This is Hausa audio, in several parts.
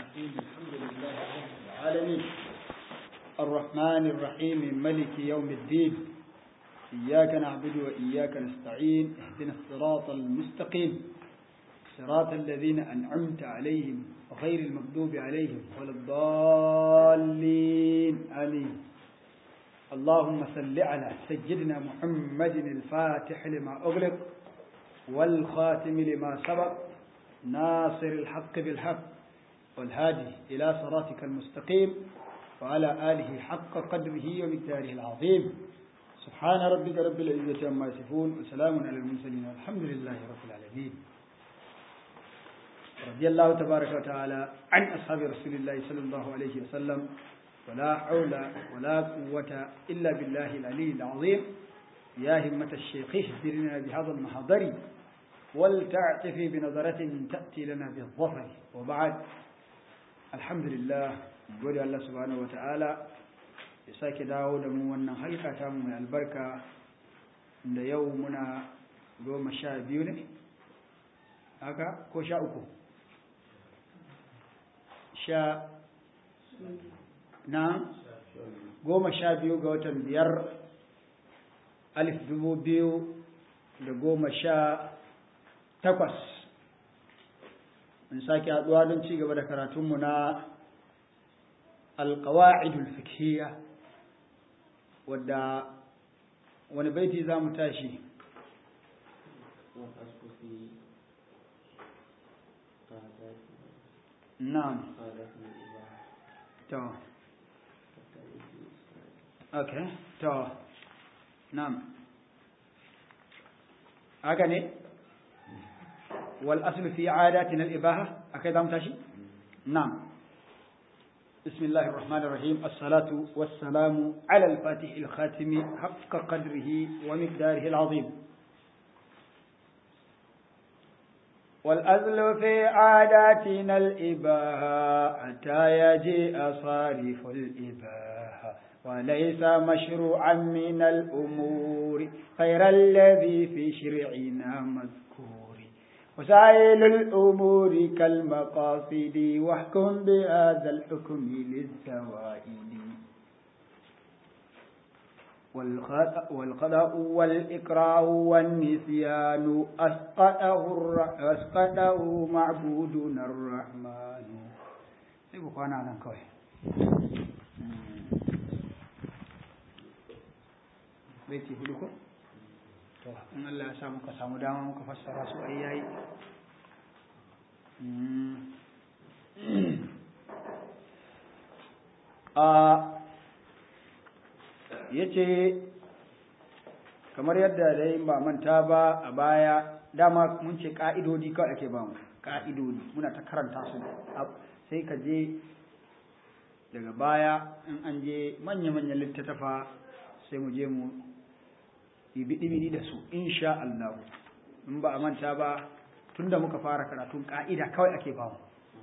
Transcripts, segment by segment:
الرحيم الحمد لله رب العالمين الرحمن الرحيم ملك يوم الدين إياك نعبد وإياك نستعين اهدنا الصراط المستقيم صراط الذين أنعمت عليهم غير المغضوب عليهم ولا الضالين آمين اللهم صل على سيدنا محمد الفاتح لما أغلق والخاتم لما سبق ناصر الحق بالحق والهادي إلى صراطك المستقيم وعلى آله حق قدره ومقداره العظيم سبحان ربك رب العزة عما يصفون وسلام على المرسلين والحمد لله رب العالمين رضي الله تبارك وتعالى عن أصحاب رسول الله صلى الله عليه وسلم ولا حول ولا قوة إلا بالله العلي العظيم يا همة الشيخ اهدرنا بهذا المحضر ولتعتفي بنظرة تأتي لنا بالظفر وبعد الحمد لله gode Allah subhanahu ta'ala ya sake dawo da mu wannan halka ta mu mai albarka da yau muna goma sha biyu ne haka ko sha uku sha na goma sha biyu ga watan biyar alif dubu biyu da goma sha takwas in sake haɗuwa don ci gaba da karatunmu na alƙawa'idul fikhiya wadda wani baiti za mu tashi na'am to okay to na'am haka ne wal aslu fi adatina al ibaha akai za mu tashi na'am بسم الله الرحمن الرحيم الصلاة والسلام على الفاتح الخاتم حق قدره ومقداره العظيم والأذل في عاداتنا الإباحة حتى يجيء صارف الإباحة وليس مشروعا من الأمور غير الذي في شرعنا مذكور وسائل الأمور كالمقاصد واحكم بهذا الحكم للزوائد والقضاء والإكراه والنسيان أسقطه, أسقطه معبودنا الرحمن يبقى أنا على كوي بيتي هدوكم to in Allah ya sa muka samu dama muka fassara su ai yayi a yace kamar yadda dai ba manta ba a baya dama mun ce ka'idodi kawai ake ba mu ka'idodi muna ta karanta su sai ka je daga baya in an je manya-manyan littattafa sai mu je mu biɗi da su insha Allah in ba a manta ba tunda muka fara karatun ka'ida kawai ake bamu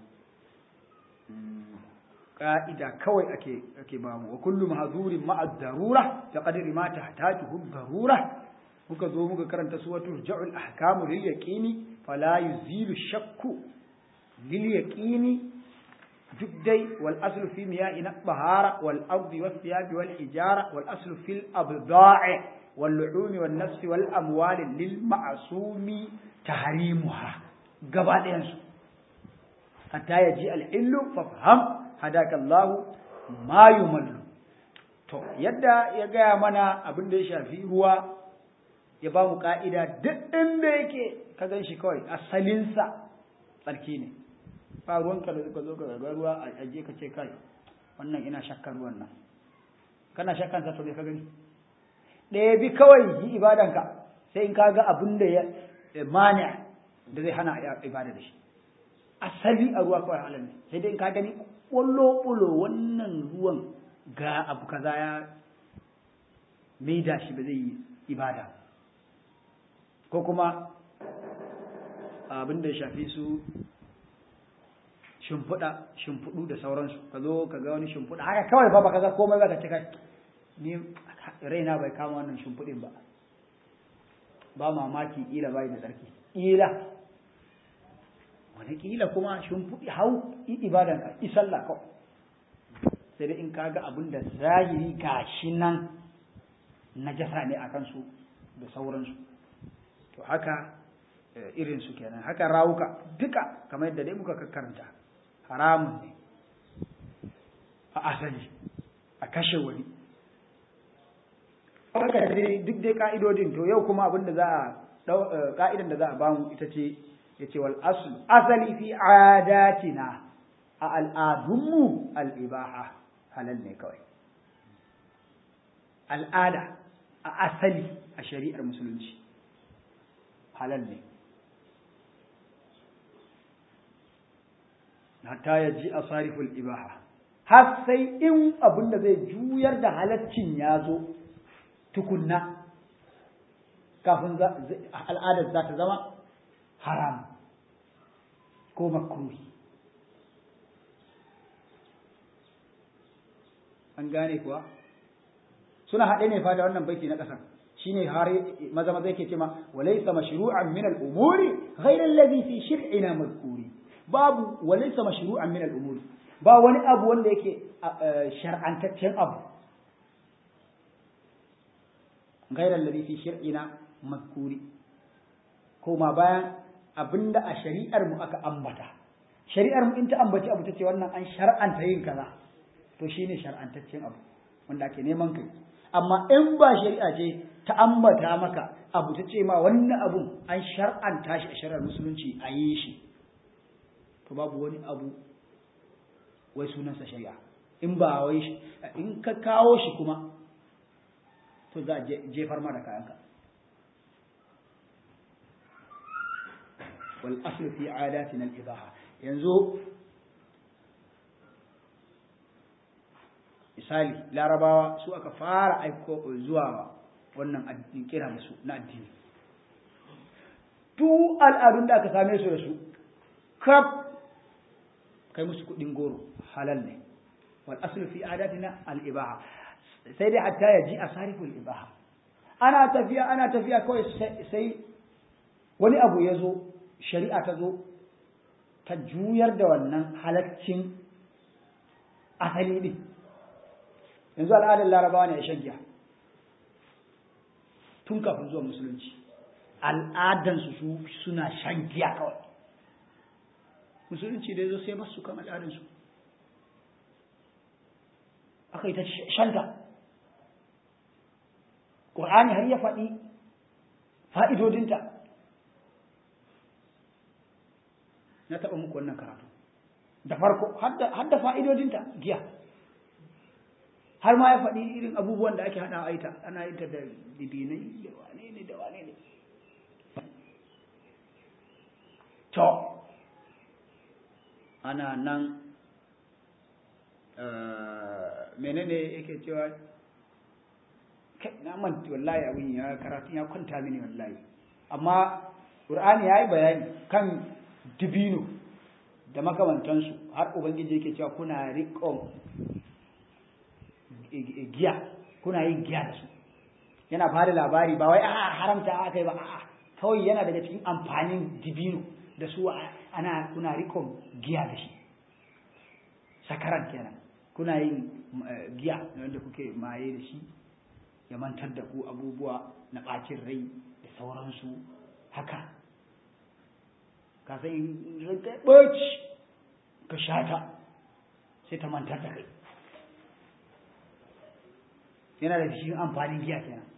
ka'ida kawai ake ake bamu wa kullu mahzurin ma'a darura ta qadri ma tahtaju darura muka zo muka karanta suwatul ja'ul ahkamu lil yaqini fala yuzilu shakku lil yaqini duk dai wal aslu fi miya'ina bahara wal ardi was thiyabi wal hijara wal aslu fil abda'i واللعون والنفس والأموال للمعصوم تحريمها قبل ينسو حتى يجي الحل فافهم هداك الله ما يمل to yadda ya gaya mana abin da ya shafi ruwa ya ba mu ka'ida duk inda yake ka gan shi kawai asalinsa tsarki ne ba ruwanka da ka zo ka ga ruwa a aje ka ce kai wannan ina shakkar ruwan nan kana shakkan sa to me ka gani ɗaya bi kawai yi ibadanka sai in kaga abin da ya mani da zai hana ibada da shi asali a ruwa kawai halin sai dai in ka gani ƙwallo ƙulo wannan ruwan ga abu kaza ya maida shi ba zai yi ibada ko kuma abin da ya shafi su shimfiɗa shimfiɗu da sauransu ka zo ka ga wani shimfiɗa haka kawai fa baka ga komai ba ka ce kai ni raina bai kama wannan shimfiɗin ba ba mamaki ila bai da tsarki ila wataƙila kuma shimfiɗi hau ibadan ka isalla kawai sai dai in kaga abin da zahiri gashi nan najasa ne a kansu da sauransu to haka irin su kenan haka rawuka duka kamar yadda dai muka karanta haramun ne a asali a kashe wani haka duk dai ka'idodin to yau kuma abin da za a ka'idan da za a bamu ita ce ya ce wal asl asali fi adatina a al'adunmu al'ibaha halal ne kawai al'ada a asali a shari'ar musulunci halal ne hatta ya ji a sariful ibaha har sai in abin da zai juyar da halaccin ya zo tukunna kafin al'adar za ta zama haram ko makruhi an gane kuwa suna haɗe ne fa da wannan baiti na ƙasar shine har maza maza yake cewa walaysa mashru'an min al-umuri ghayra alladhi fi shir'ina madhkuri babu walaysa mashru'an min al-umuri ba wani abu wanda yake shar'antaccen abu ghayra alladhi fi shir'ina madhkuri koma bayan abinda a shari'ar mu aka ambata shari'ar mu in ta ambaci abu tace wannan an shar'anta yin kaza to shine shar'antaccen abu wanda ake neman kai amma in ba shari'a ce ta ambata maka abu ta ce ma wannan abun an shar'anta shi a shari'ar musulunci a yi shi to babu wani abu wai sunansa shari'a in ba wai shi in ka kawo shi kuma to za a jefar ma da kayanka wal aslu fi adatina al ibaha yanzu misali larabawa su aka fara aiko zuwa wannan kira da su na addini duk al'adun da aka same su da su kaf kai musu kudin goro halal ne wal aslu fi adatina al ibaha sai dai hatta yaji asarifu al ibaha ana tafiya ana tafiya kawai sai wani abu ya zo shari'a ta zo ta juyar da wannan halaccin asali din yanzu al'adar larabawa ne a shan giya tun kafin zuwa musulunci al'adansu su suna shan giya kawai musulunci da ya zo sai masu kan al'adansu aka yi ta shanta ƙur'ani har ya faɗi fa'idodinta na taɓa muku wannan karatu da farko har da fa'idodinta giya har ma ya faɗi irin abubuwan da ake haɗa aita ana yin ta da dibinai da wane ne da wane ne to ana nan menene yake cewa na manta wallahi abin ya karatu ya kwanta mini wallahi amma Qur'ani ya yi bayani kan dibino da makamantansu har ubangiji yake cewa kuna riƙon giya kuna yin giya da su yana ba da labari ba wai a haramta aka yi ba a'a kawai yana daga cikin amfanin dibino da su ana kuna rikon giya da shi sakaran kenan kuna yin giya wanda kuke maye da shi ya mantar da ku abubuwa na ɓacin rai da sauransu haka ka san in ranka ɓaci ka shata sai ta mantar da kai yana da cikin amfanin giya kenan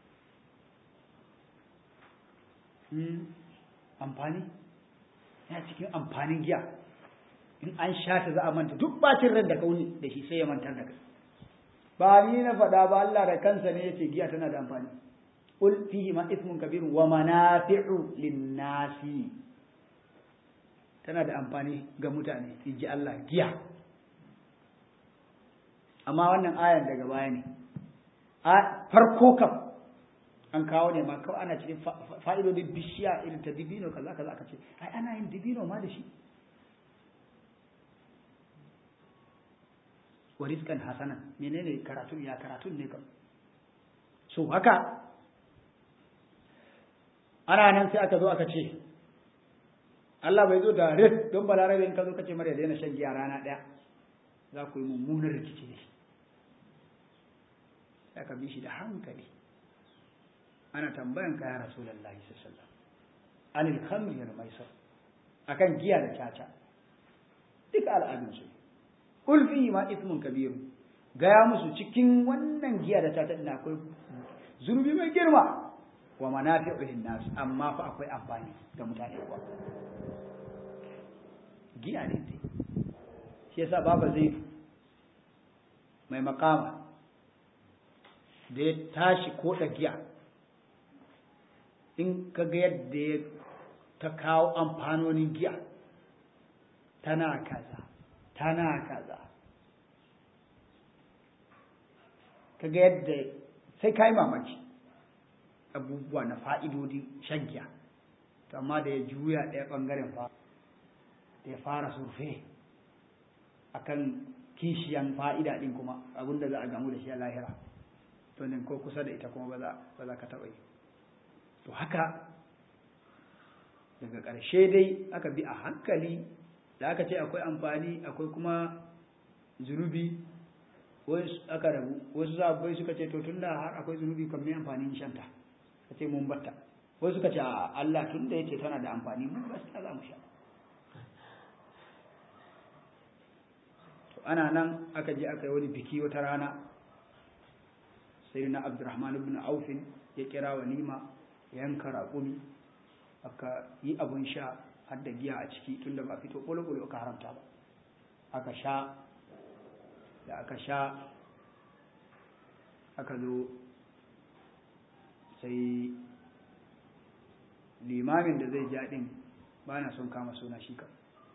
amfani yana cikin amfanin giya in an sha ta za a manta duk bacin ran da kauni da shi sai ya mantar da kai ba ni na faɗa ba Allah da kansa ne yace giya tana da amfani ul fihi ma ismun kabir wa manafi'u lin-nasi tana da amfani ga mutane inji Allah giya amma wannan ayan daga baya ne a farko kam an kawo ne ma kawai ana cikin fa'idodin bishiya irin ta dibino kaza kaza aka ce ai ana yin dibino ma da shi wa rizqan hasanan menene karatun ya karatun ne kam so haka ana nan sai aka zo aka ce Allah bai zo da rit don balarabe in ka zo kace mara daina shan giya rana ɗaya za ku yi mummunar rikici ne sai ka bi shi da hankali ana tambayan ka ya rasulullahi sallallahu alaihi wasallam anil khamri wal maisar akan giya da caca duk al'adun su kul fi ma ithmun kabir gaya musu cikin wannan giya da caca din akwai zunubi mai girma wa manafi'u lin nas amma fa akwai amfani ga mutane kuwa giya ne dai shi yasa baba zai mai makama da ya tashi koda giya in ka ga yadda ya ta kawo amfanonin giya tana kaza tana kaza ka ga yadda sai ka yi mamaki abubuwa na fa'idodi shan giya to amma da ya juya ɗaya ɓangaren fa da ya fara surfe akan kishiyan fa'ida ɗin kuma abinda za a gamu da shi a lahira to ne ko kusa da ita kuma ba za ka taɓa yi to haka daga ƙarshe dai aka bi a hankali da aka ce akwai amfani akwai kuma zunubi aka rabu wasu zabai suka ce to tunda har akwai zunubi kan mai amfanin shanta ka ce mun batta wasu suka ce a Allah tunda yace tana da amfani mun gaskiya za mu sha to ana nan aka je aka yi wani biki wata rana sai na Abdurrahman ibn Auf ya kira walima yanka raƙumi aka yi abun sha har da giya a ciki tunda ba fito ƙulo-ƙulo aka haramta ba aka sha da aka sha aka zo sai limamin da zai jaɗin ba na son kama suna shi ka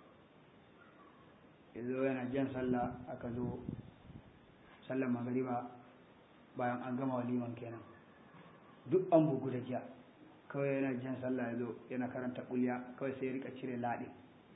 ya zo yana jan sallah aka zo sallar magariba bayan an gama waliman kenan duk an bugu da giya kawai yana jan sallah ya zo yana karanta kulya kawai sai ya rika cire laɗin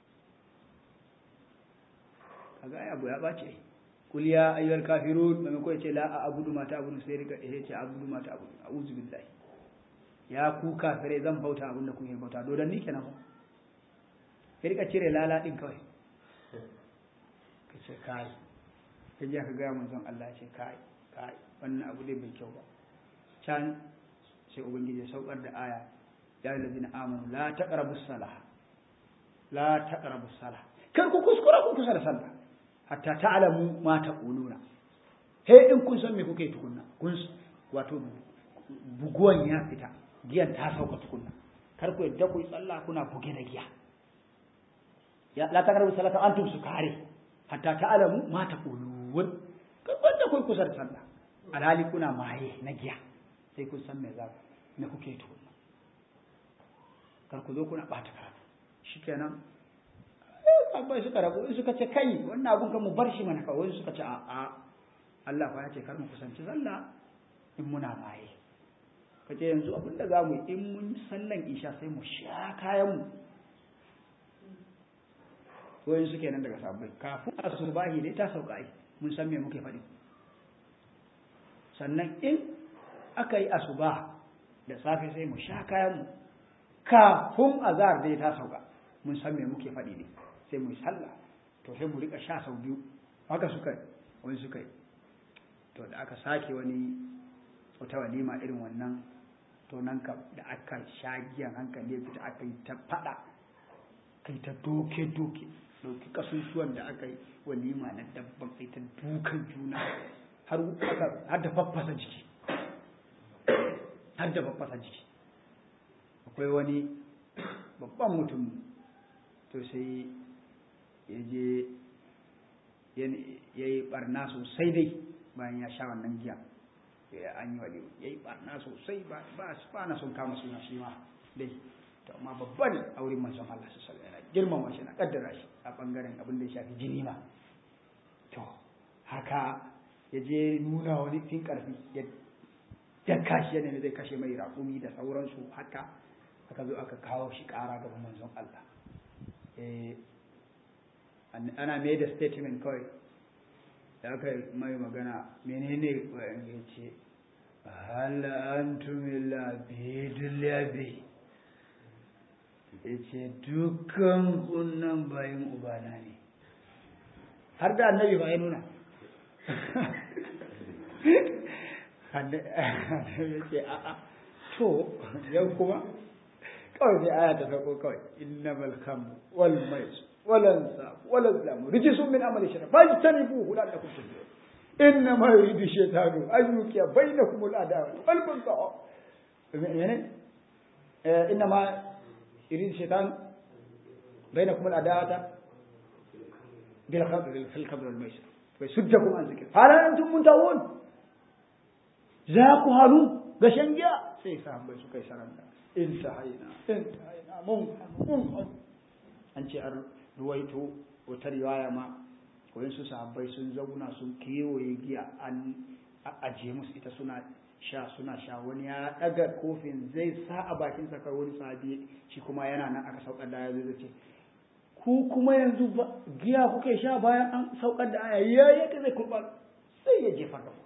kaga ai abu ya ɓace kulya ayyuhal kafirun maimako ya ce la a abudu mata abudu sai rika ya ce abudu mata abudu a'udhu billahi ya ku kafire zan bauta abin da kuke bauta dodon ni kenan ba ya rika cire lala din kawai ka ce kai ka ji ka gaya manzon Allah ya ce kai kai wannan abu dai bai kyau ba can sai ubangiji ya saukar da aya ya ladina amanu la taqrabu salah la taqrabu salah kar ku kuskura ku kusa da sallah hatta ta'lamu ma taquluna he in kun san me kuke tukunna kun wato buguwan ya fita giyan ta sauka tukunna kar ku yadda ku yi sallah kuna buge da giya ya la taqrabu salata antum sukari hatta ta'lamu ma taqulun kar ku yadda ku kusa da sallah alhali kuna maye na giya sai kun san me za me kuke tukunna kar ku zo kuna bata karatu shikenan abai suka rabu in suka ce kai wannan abun kan mu bar shi mana kawai suka ce a Allah fa ya ce kar mu kusanci sallah in muna maye kace yanzu abin da zamu yi in mun sallan isha sai mu sha kayan mu wayin suke nan daga sabbai kafin asubahi dai ta sauka ai mun san me muke faɗi sannan in aka yi asuba da safe sai mu sha kayan mu kafin azhar dai ta sauka mun san me muke faɗi ne sai mu yi sallah to sai mu rika sha sau biyu haka suka wani suka yi to da aka sake wani wata walima irin wannan to nan ka da aka sha giyan hankali fita aka yi ta faɗa kai ta doke doke doke kasusuwan da aka yi walima na dabban kai ta dukan juna har har da faffasa jiki har da faffasa jiki akwai wani babban mutum to sai ya je ya yi barna sosai dai bayan ya sha wannan giya ya an yi wali ya yi barna sosai ba na son kama suna shi ma dai to amma babban a wurin manzon Allah su sallallahu alaihi girmama shi na kaddara shi a bangaren abin da ya shafi jini ma to haka ya je nuna wani fin karfi ya yanka shi yana zai kashe mai raƙumi da sauransu haka aka zo aka kawo shi ƙara gaban manzon Allah ana mai da statement kawai da aka mai magana menene wayan ya ce hal antum illa bidul yabi ya ce dukkan kunnan bayan ubana ne har da annabi ba ya nuna ya ce a'a to yau kuma kawai sai aya ta sauko kawai innamal khamru wal maisir wal ansab wal azlam rijsun min amali shaytan fajtanibuhu la'allakum tuflihun innama yuridu shaytanu an yuqiya bainakum al adawa wal baghdha يعني إنما يريد الشيطان بينكم العداوة بالخمر في الخمر والميسر ويصدكم عن ذكر هل أنتم منتهون ذاكوا هلو غشنجا sai sahabbai suka yi saranda intahaina intahaina mun mun an ce an ruwaito wata riwaya ma wayan su sahabbai sun zauna sun kewaye giya an ajiye musu ita suna sha suna sha wani ya daga kofin zai sa a bakin sa kai wani sahabi shi kuma yana nan aka saukar da aya zai ce ku kuma yanzu giya kuke sha bayan an saukar da aya ya yadda zai kurba sai ya jefar da ku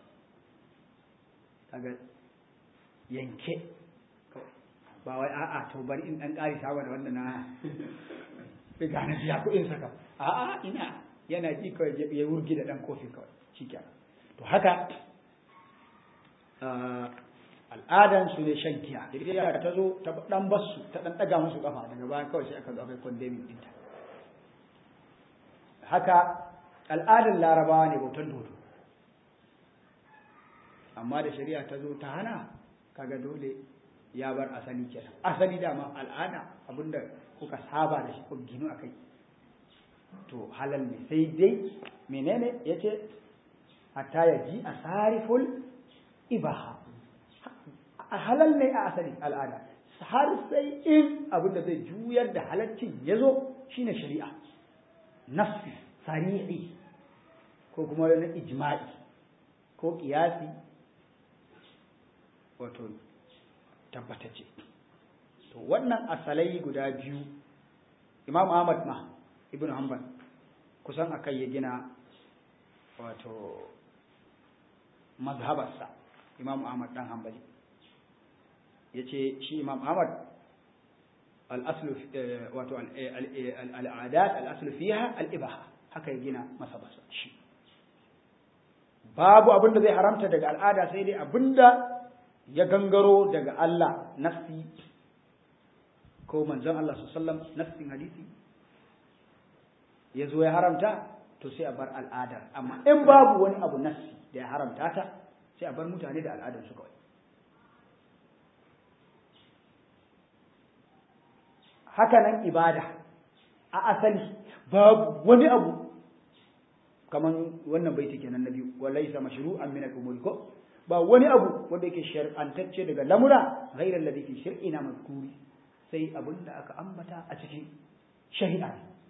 kaga yanke ba wai a'a to bari in dan ƙari sawa da wanda na riga na biya kuɗin saka a'a ina yana ji kawai ya wurgi da dan kofi kawai shikenan to haka al'adan su ne shan giya da ta zo ta dan basu ta dan daga musu kafa daga bayan kawai sai aka zo aka condemn dinta haka al'adan larabawa ne bautan dodo amma da shari'a ta zo ta hana kaga dole ya bar asali kenan asali dama al'ada abinda kuka saba da shi ko ginu akai to halal ne sai dai menene yace hatta ya ji asariful ibaha halal ne a asali al'ada har sai in abinda zai juyar da halaccin ya zo shine shari'a nafsi sari'i ko kuma wani ijma'i ko kiyasi wato tabbatacce to wannan asalai guda biyu imam ahmad ma ibn hanbal kusan akai ya gina wato mazhabarsa imam ahmad dan hanbali ya ce shi imam ahmad al'aslu wato al'adat al'aslu fiha al'ibaha haka ya gina masabasa shi babu abinda zai haramta daga al'ada sai dai abinda ya gangaro daga Allah nafsi ko manzon Allah sallam nafsin hadisi ya zo ya haramta to sai a bar al'adar amma in babu wani abu nafsi da ya haramta ta sai a bar mutane da al'adar su kawai haka nan ibada a asali babu wani abu kaman wannan baiti kenan na biyu walaysa mashru'an min al-umuri ko ba wani abu wanda yake shar'antacce daga lamura ghairar da fi shir'ina mazkuri sai abin da aka ambata a cikin shari'a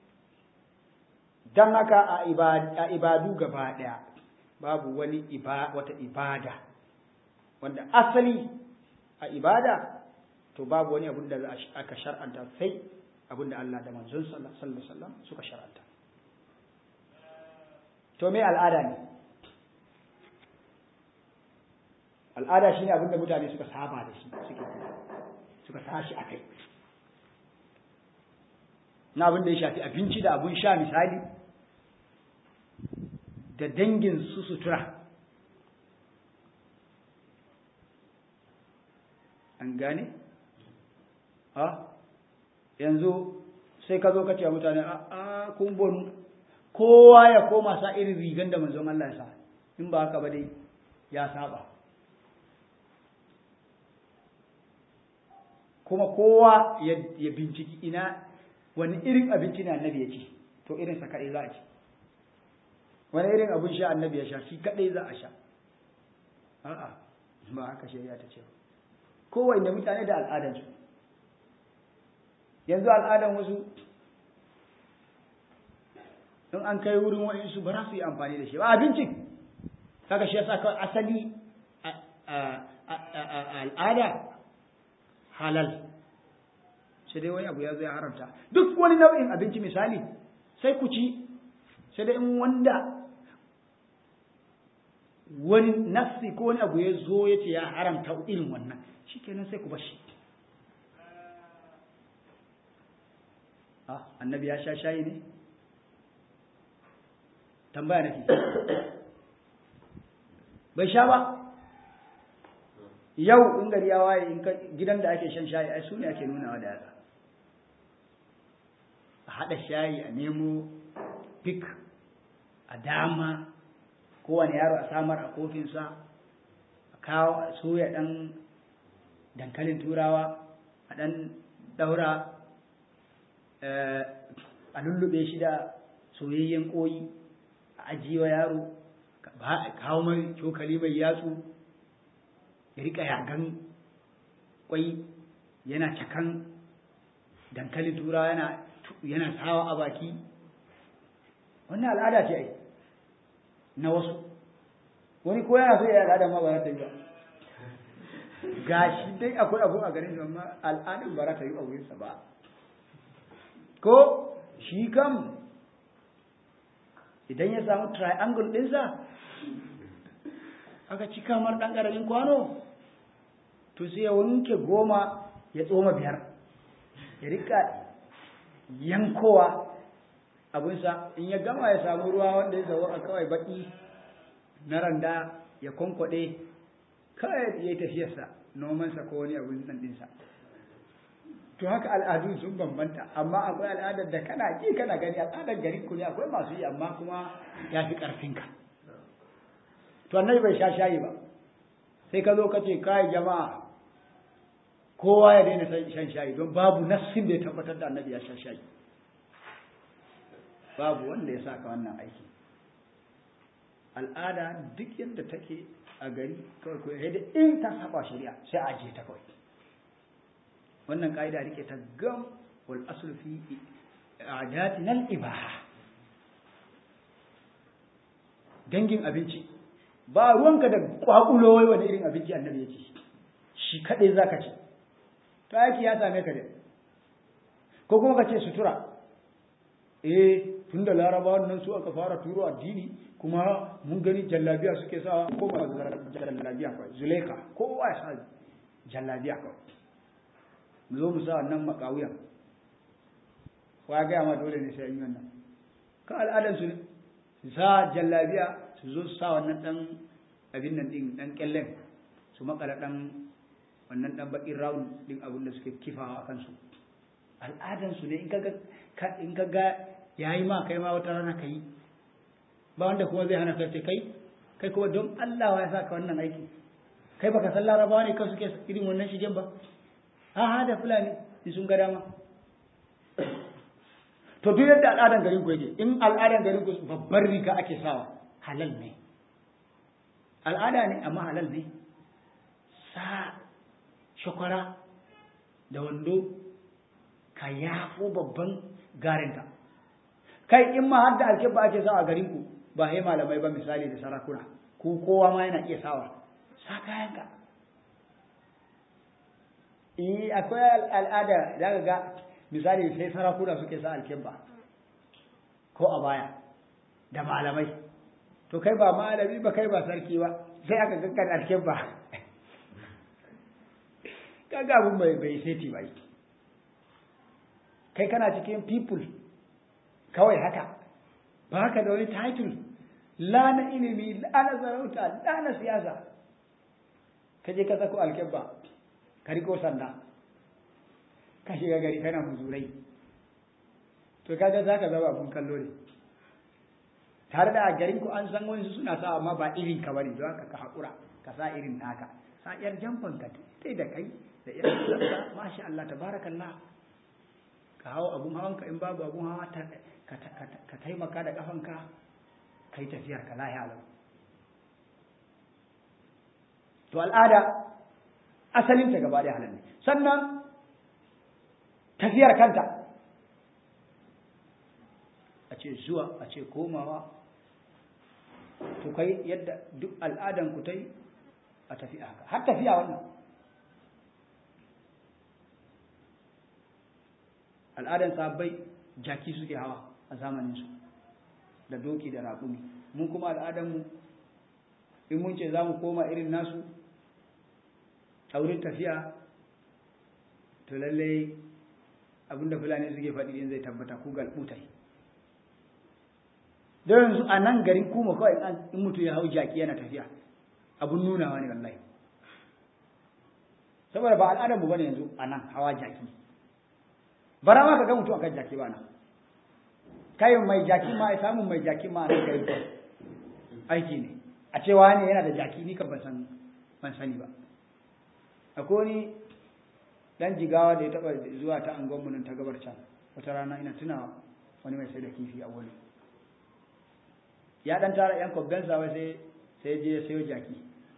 dan haka a ibadu gaba daya babu wani wata ibada wanda asali a ibada to babu wani abin da aka shar'anta sai abin da Allah da manzon sallallahu alaihi wasallam suka shar'anta to me al'ada ne al'ada shine abin da mutane suka saba da shi suke suka tashi akai na abin da ya shafi abinci da abun sha misali da dangin su sutura an gane ha yanzu sai ka zo ka ce mutane a kun bonu kowa ya koma sa irin rigan da manzon Allah ya sa in ba haka ba dai ya saba kuma kowa ya binciki ina wani irin abinci ne annabi ya ci to irin sa kadai za a ci wani irin abin sha annabi ya sha shi kadai za a sha a'a ba haka shari'a ta ce kowa inda mutane da al'adansu yanzu al'adan wasu in an kai wurin wa'insu ba za su yi amfani da shi ba abincin kaga shi yasa kawai asali al'ada halal sai dai wani abu ya zo ya haramta duk wani nau'in abinci misali sai ku ci sai dai in wanda wani nafsi ko wani abu ya zo ya ce ya haramta irin wannan shikenan sai ku bar shi ah annabi ya sha shayi ne tambaya nake bai sha ba yau in gari ya waye in gidan da ake shan shayi ai su ne ake nunawa da yatsa a haɗa shayi a nemo fik a dama kowane yaro a samar a kofinsa a kawo a soya ɗan dankalin turawa a ɗan ɗaura a lullube shi da soyayyen ƙoyi a ajiyewa yaro kawo mai cokali mai yatsu ya rika yagan kwai yana cakan dankalin turawa yana yana sawa a baki wannan al'ada ce ai na wasu wani ko yana so ya al'ada ma ba za ta yi ba gashi dai akwai abu a garin amma al'adun ba za ta yi a wurinsa ba ko shi kam idan ya samu triangle ɗinsa aka ci kamar ɗan ƙaramin kwano to sai ya wanke goma ya tsoma biyar ya rika yankowa abinsa in ya gama ya samu ruwa wanda ya zawo a kawai baki na randa ya kwankwaɗe kawai ya yi tafiyarsa nomansa ko wani abin nan ɗinsa to haka al'adu sun bambanta amma akwai al'adar da kana ji kana gani al'adar garin ku ne akwai masu yi amma kuma ya fi ƙarfinka to annabi bai sha shayi ba sai ka zo ka ce kai jama'a kowa ya daina shan shayi don babu nassin da ya tabbatar da annabi ya sha shayi babu wanda ya saka wannan aiki al'ada duk yadda take a gari kawai ko da in ta saba shari'a sai a je ta kawai wannan ka'ida rike ta gam wal aslu fi a'datina al ibaha dangin abinci ba ruwanka da kwakulo wai wani irin abinci annabi ya ce shi kadai zaka ci to aiki ya same ka da ko kuma ka ce sutura eh tunda larabawan nan su aka fara turo addini kuma mun gani jallabiya suke sawa ko ba jallabiya kawai zuleka kowa ya sa jallabiya kawai mu zo mu sa wannan makawuyan wa gaya ma dole ne sai yi wannan ka al'adar su ne su sa jallabiya su zo su sa wannan dan abin nan din dan kyallen su makala dan wannan dan bakin round din abin da suke kifawa akan su al'adan su ne in kaga in kaga yayi ma kai ma wata rana kai ba wanda kuma zai hana kai kai kai kuma don Allah ya saka wannan aiki kai baka san larabawa ne kan suke irin wannan shigen ba ha ha da fulani in sun ga dama to duk yadda al'adan garin ku yake in al'adan garin ku babbar riga ake sawa halal ne al'ada ne amma halal ne sa shakwara da wando ka yafo babban garinka kai in ma har da alkebba ake sawa a garin ku ba sai malamai ba misali da sarakuna ku kowa ma yana iya sawa sa kayanka eh akwai al'ada za ka ga misali sai sarakuna suke sa alkebba ko a baya da malamai to kai ba malami ba kai ba sarki ba sai aka gankan alkebba kaga abun bai bai seti bai kai kana cikin people kawai haka ba haka da wani title la na ilimi la na sarauta la na siyasa ka je ka sako alkebba ka riko sanda ka shiga gari kana muzurai to kaga za ka zama abun kallo ne tare da a garin ku an san wani suna sa amma ba irin ka bane don haka ka haƙura ka sa irin naka sa yar jamfan ka tai da kai da irin ka masha Allah tabarakallah ka hawo abun hawan ka in babu abun hawa ka taimaka da kafanka kai tafiyar ka lahi alam to al'ada asalin ta gaba da halal ne sannan tafiyar kanta a ce zuwa a ce komawa to kai yadda duk al'adan ku ta yi a tafi haka har tafiya wannan al'adan sabbai jaki suke hawa a zamaninsu da doki da raƙumi mun kuma al'adanmu in mun ce za mu koma irin nasu a wurin tafiya to lallai abinda fulani suke faɗi din zai tabbata ku galbutai don yanzu a nan garin kuma kawai in mutum ya hau jaki yana tafiya abun nunawa ne wallahi saboda ba al'adar mu bane yanzu a nan hawa jaki bara ma ka ga mutum akan jaki ba nan kai mai jaki ma ai samun mai jaki ma nan kai aiki ne a cewa ne yana da jaki ni ka ban san ban sani ba akwai wani dan jigawa da ya taba zuwa ta angon mu nan ta gabar can wata rana ina tuna wani mai sai da kifi a wani ya dan tara yan kobben sa sai sai je ya sayo jaki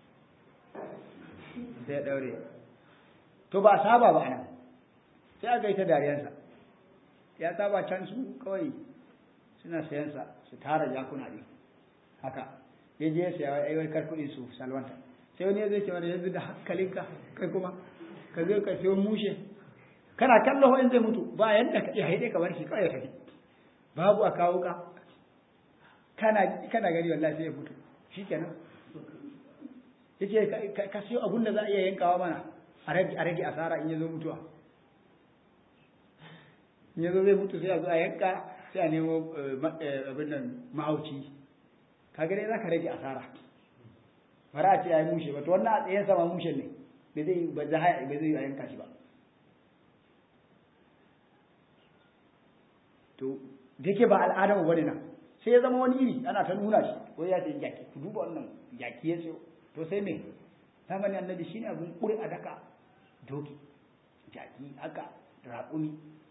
sai ya daure to ba a saba ba anan sai aka yi ta dariyansa ya saba can su kawai suna sayansa su tara jakuna ne haka ya je ya saya ai wai kar kuɗin su salwanta sai wani ya zai ce wani yanzu da hankalinka kai kuma ka zo ka sayo mushe kana kallo in zai mutu ba yanda ka iya haide ka bar shi kawai ya tafi babu a kawo ka kana kana gani wallahi sai ya mutu shikenan yace ka siyo abun da za a iya yankawa mana a rage asara in ya zo mutuwa in ya zo zai mutu sai a zo a yanka sai a nemo abin nan mahauci kaga dai za ka rage asara bara a ce ya yi mushe ba to wannan a tsayen sama mushe ne bai zai ba zai ba zai yanka shi ba to da yake ba al'adar bane nan sai ya zama wani iri ana ta nuna shi wai ya ce jaki ku duba wannan jaki ya sayo to sai me zamanin annabi shine abun kuri a daka doki jaki haka raƙumi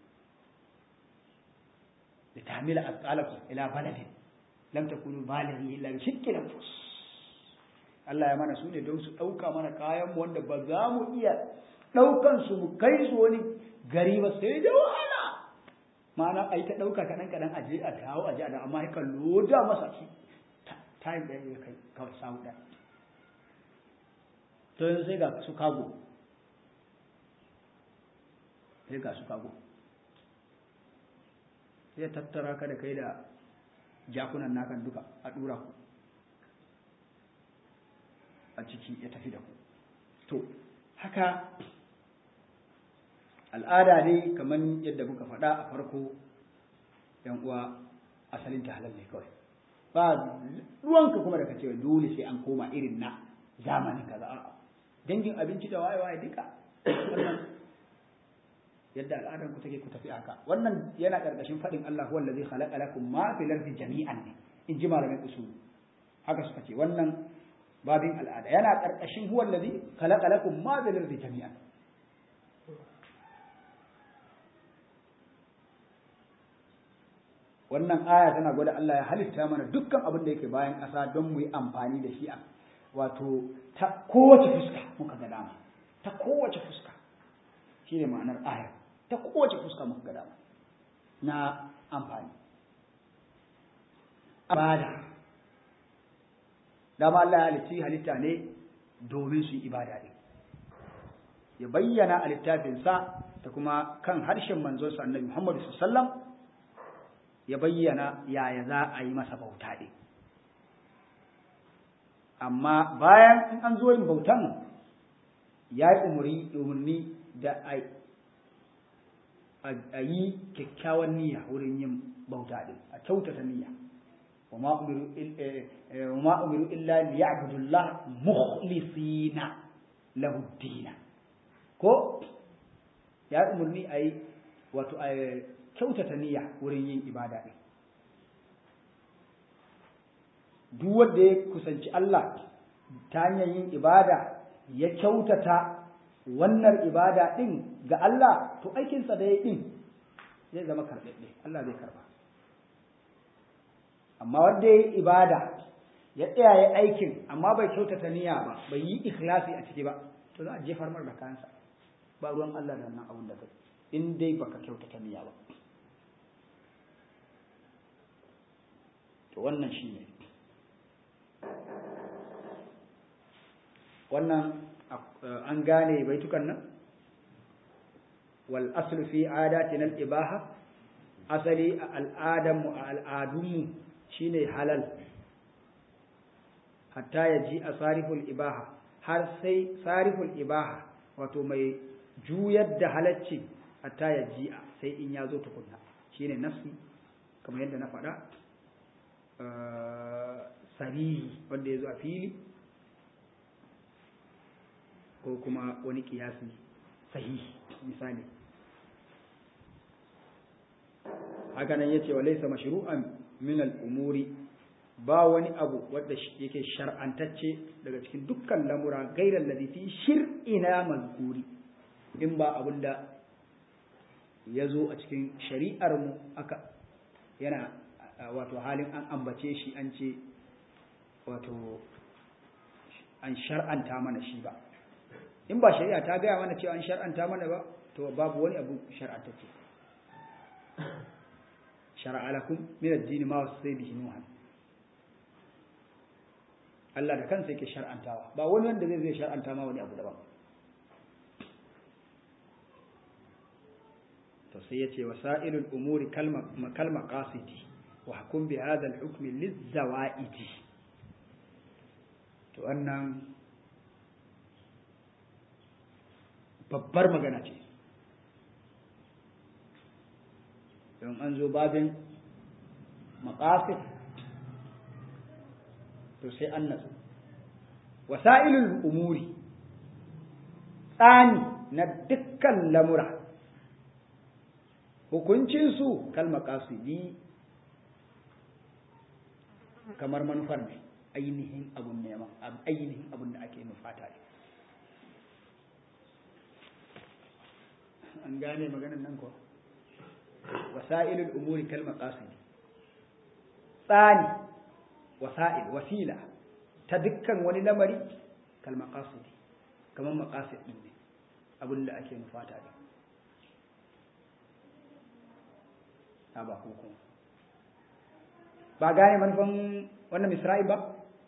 da tamila asqalakum ila baladin lam takunu balighi illa bi shiqqi nafs Allah ya mana su ne don su ɗauka mana kayan mu wanda ba za mu iya ɗaukan su mu kai su wani gari ba sai da wahala ma'ana a yi ta ɗauka kaɗan kaɗan a je a dawo a je a dawo amma ka loda masa shi time ɗaya ya kai kawai samu ɗaya to yanzu sai ga su kago sai ga su kago sai tattara ka da kai da jakunan nakan duka a ɗura ku a ciki ya tafi da ku to haka al'ada ne kamar yadda muka faɗa a farko yan uwa asalin ta halal ne kawai ba ruwanka kuma da kace dole sai an koma irin na zamanin kaza a'a dangin abinci da waye waye duka wannan yadda al'adar ku take ku tafi haka wannan yana karkashin faɗin Allah huwa allazi khalaqa lakum ma fil ardi jami'an ne in ji malamin usul haka suka ce wannan babin al'ada yana karkashin huwa allazi khalaqa lakum ma fil ardi jami'an wannan aya tana gwada Allah ya halitta mana dukkan abin da yake bayan ƙasa don mu yi amfani da shi a wato ta kowace fuska muka ga dama ta kowace fuska shi ne ma'anar ayar ta kowace fuska muka ga dama na amfani ibada dama Allah ya halitti halitta ne domin su yi ibada ne ya bayyana a littafinsa da kuma kan harshen manzonsa annabi Muhammadu sallallahu alaihi wasallam ya bayyana yaya za a yi masa bauta ɗin amma bayan in an zo yin bautan ya yi umarni da a yi kyakkyawan niyya wurin yin bauta ɗin a kyautata niyya wa ma umiru illa li ya'budullah mukhlisina lahu dina ko ya yi umarni a yi wato a kyautata niyya wurin yin ibada ɗin duk wanda ya kusanci Allah ta hanyar yin ibada ya kyautata wannan ibada ɗin ga Allah to aikinsa da ya ɗin zai zama karɓaɓɓe Allah zai karɓa amma wanda ya yi ibada ya tsaya ya aikin amma bai kyautata niyya ba bai yi ikhlasi a ciki ba to za a jefar mar da kansa ba ruwan Allah da wannan abun da kai in dai baka kyautata niyya ba to wannan shi ne wannan an gane baitukan nan wal aslu fi adatina al ibaha asali a al'adanmu a al'adunmu shine halal hatta ya ji a sariful ibaha har sai sariful ibaha wato mai juyar da halacci hatta ya ji a sai in ya zo tukunna shine nafsi kamar yadda na faɗa sarihi wanda ya zo a fili ko kuma wani kiyasi sahihi misali haka nan yace wa laysa mashru'an min al-umuri ba wani abu wanda yake shar'antacce daga cikin dukkan lamura gairar ladhi fi shir'ina mazkuri in ba abinda ya zo a cikin shari'ar mu aka yana wato halin an ambace shi an ce wato an shar'anta mana shi ba in ba shari'a ta gaya mana cewa an shar'anta mana ba to babu wani abu shar'antacce shar'a lakum min ad-din ma wasai bihi nuhan Allah da kansa yake shar'antawa ba wani wanda zai zai shar'anta ma wani abu daban to sai yace wasailul umuri kalma kalma qasidi wa hukum bi hadha al-hukm liz-zawaidi to wannan babbar magana ce don an zo babin maqasid to sai an nasu wasailul umuri tsani na dukkan lamura hukuncinsu kalma kasidi kamar manufar ne ainihin abun neman ainihin abun da ake nufata ne an gane maganin nan ko wasa'ilul umuri kalma kasidi tsani wasa'il wasila ta dukkan wani lamari kalma kasidi kamar maqasid din ne abun da ake nufata ne ta ba hukum ba gane manufan wannan misra'i ba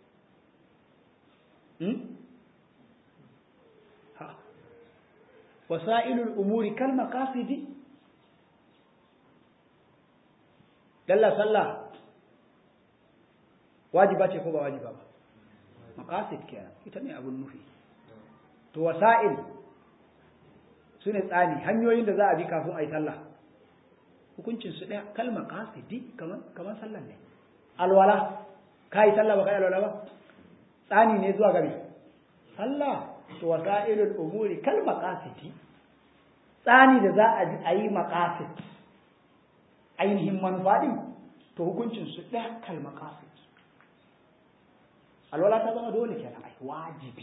ha wasa'ilul umuri kal maqasidi dalla sallah wajiba ce ko ba wajiba ba maqasid kenan ita ne abun nufi to wasa'il sune tsani hanyoyin da za a bi kafin a yi sallah hukuncin su ɗaya kalmar kasidi kamar kamar sallan ne alwala ka yi sallah ba ka yi alwala ba tsani ne zuwa gari sallah to wasa'ilul umuri kalmar kasidi tsani da za a yi maqasid ainihin manufa din to hukuncin su ɗaya kalmar kasid alwala ta zama dole kenan ai wajibi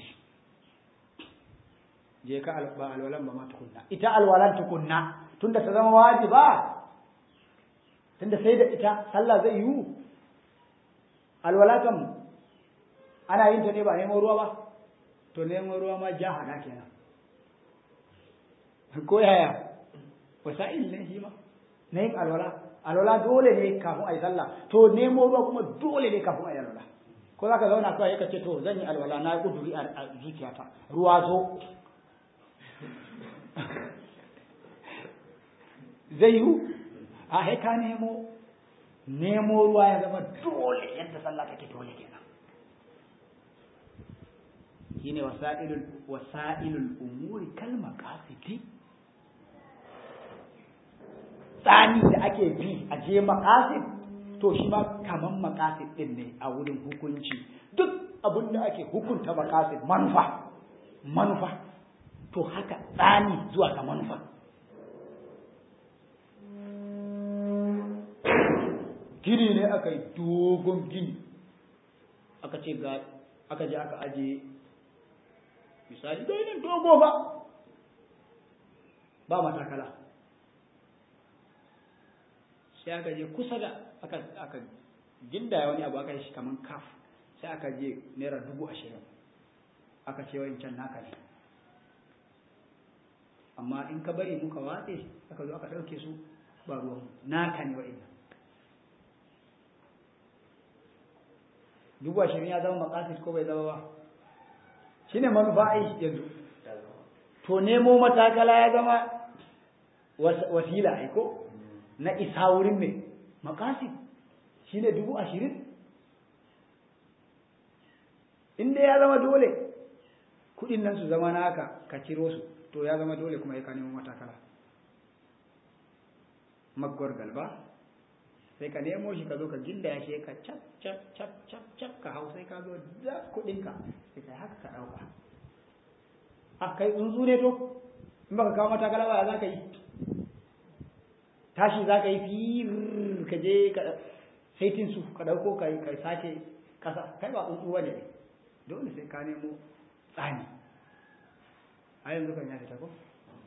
je ka ba alwalan ba ma tukunna ita alwalan tukunna tunda ta zama wajiba tunda sai da ita sallah zai yiwu alwala kam ana yin ta ne ba neman ruwa ba to neman ruwa ma jahada kenan ko yaya wasa'il ne shi ma na yin alwala alwala dole ne kafin a yi sallah to nemo ruwa kuma dole ne kafin a yi alwala ko za ka zauna kawai ya ce to zan yi alwala na kuduri a zuciyata ruwa zo zai yiwu a haika nemo nemo ruwa ya zama dole yadda sallah take dole kenan shine wasa'ilul wasa'ilul umuri kal maqasidi tsani da ake bi a je maqasid to shi ma kaman maqasid din ne a wurin hukunci duk abin da ake hukunta maqasid manufa manufa to haka tsani zuwa ga manufa gini ne aka yi dogon gini aka ce ga aka je aka aje misali ginin dogo ba ba matakala sai aka je kusa da aka aka ginda wani abu aka yi shi kaman kaf sai aka je naira dubu ashirin aka ce wancan naka ne amma in ka bari muka watse aka zo aka ɗauke su ba ruwan naka ne wa'in dubu ashirin ya zama makasis ko bai zama ba shi ne manufa a yanzu to nemo matakala ya zama wasila aiko na isa wurin mai makasis shi ne dubu ashirin inda ya zama dole kudin nan su zama naka ka ciro su to ya zama dole kuma ya ka nemo matakala maggwar galba sai ka nemo shi ka zo ka ginda ya shi ka cap cap cap cap cap ka hau sai ka zo da kuɗinka sai ka haka ka ɗauka a kai tsuntsu ne to in baka kawo mata galaba za ka yi tashi za ka yi fi ka je ka saitin su ka ɗauko ka yi ka sake ƙasa kai ba tsuntsu ne dole sai ka nemo tsani a yanzu kan ya fita ko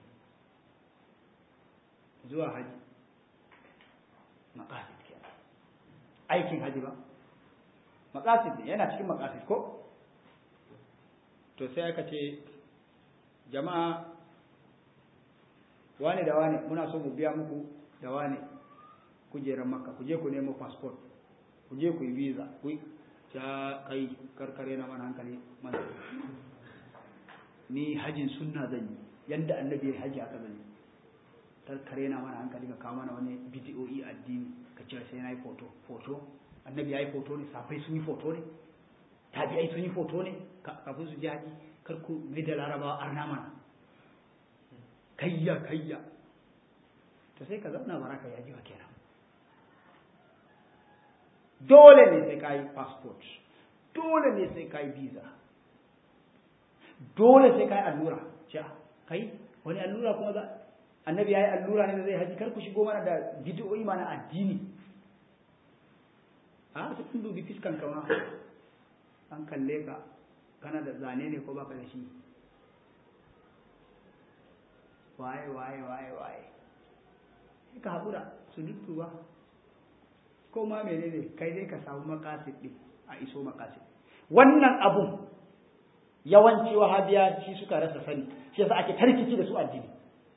zuwa haji maqasid kenan aikin haji ba maqasid ne yana cikin maqasid ko to sai aka ce jama'a wane da wane muna so mu biya muku da wane kujeran makka ku je ku nemo passport ku je ku yi visa ku ta kai karkare na mana hankali mana ni hajin sunna zan yi yanda annabi ya haji aka zan yi karkare na mana hankali ka kawo mana wani bidiyoyi addini ka ce sai na yi foto foto annabi ya yi foto ne safai sun yi foto ne tabi'ai sun yi foto ne kafin su ji haji kar ku mai da larabawa arna mana kayya kayya to sai ka zauna baraka yaji wa kenan dole ne sai ka yi passport dole ne sai ka yi visa dole sai ka yi allura ce kai wani allura kuma za annabi ya yi allura ne da zai haji kar ku shigo mana da bidiyoyi mana addini a su kun dubi fiskan kama an kalle ka kana da zane ne ko baka da shi waye waye waye waye sai ka haƙura su duttuwa ko ma menene kai dai ka samu makasid ɗin a iso makasid wannan abun yawanci wahabiya shi suka rasa sani shi yasa ake tarkici da su addini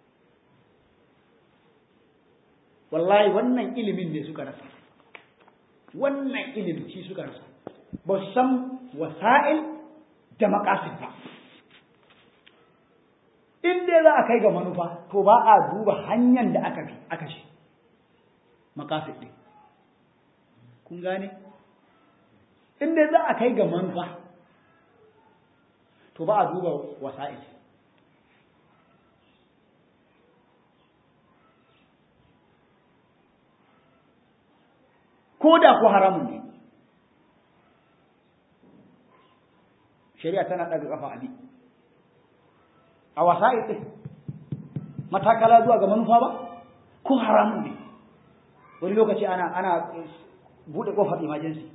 wallahi wannan ilimin ne suka rasa wannan ilimin shi suka rasa ba su san wasa'il da makasid ba in dai za a kai ga manufa to ba a duba hanyar da aka bi aka shi makasid ɗin kun gane in dai za a kai ga manufa to ba a duba wasa'il ko da ko haramun ne shari'a tana ɗaga ƙafa abi a wasa'il ɗin matakala zuwa ga manufa ba ko haramun ne wani lokaci ana ana buɗe ƙofar emergency